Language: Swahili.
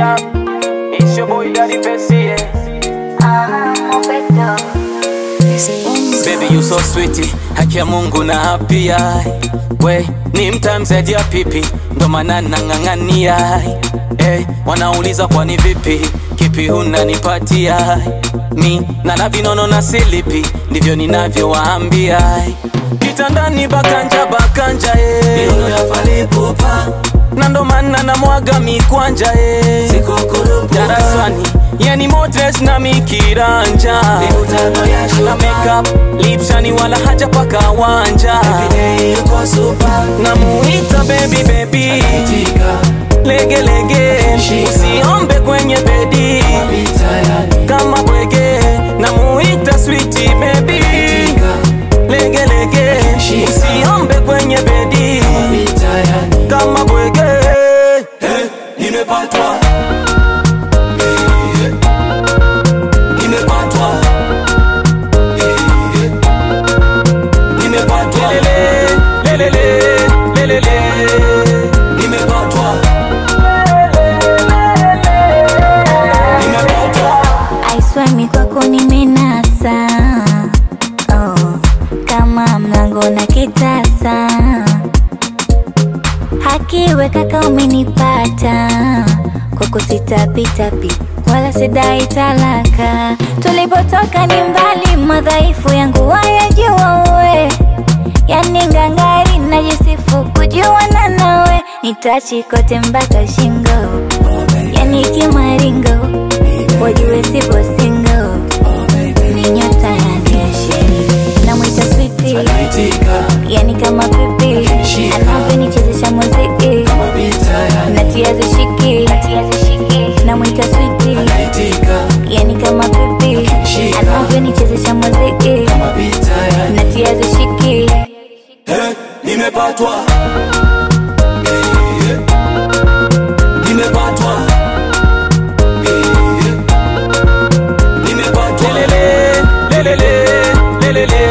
Yeah, it's your boy Daddy Bessie. Yeah. Baby you so sweet, haki ya Mungu na hapia we ni mtamzaji ya pipi, ndo maana nang'ang'ania hey, wanauliza kwani vipi, kipi unanipatia mi nana vinono na silipi, ndivyo ninavyowaambia kitandani bakanja bakanja eh. na ndo maana namwaga mikwanja eh. darasani yani motres na mikiranja na makeup lipshani wala haja paka wanja namuita baby baby lege lege usiombe kwenye bedi kama bwege namuita switi baby lege lege usiombe kwenye bedi kama bwege Nimepatwa Eh, Nimepatwa Eh, Nimepatwa lelele lelele lelele Nimepatwa Nimepatwa aiswami kwako nimenasa oh, kama mlango na kitasa hakiwe kaka umenipata kwako sitapitapi wala sidai talaka tulipotoka ni mbali madhaifu yangu wayajua uwe yani ngangari najisifu kujuana nawe nitachi kote mpaka shingo yani kimaringo wajue sipo singo ni nyota ya jeshi namwita switi Naitika yani kama pipi Shika. anavyonichezesha muziki Mapita ya natia zishiki namwita switi Naitika yani kama pipi Shika. anavyonichezesha muziki Mapita ya natia zishiki Eh, Nimepatwa Eh, Nimepatwa Eh, Nimepatwa lelele lelele lelele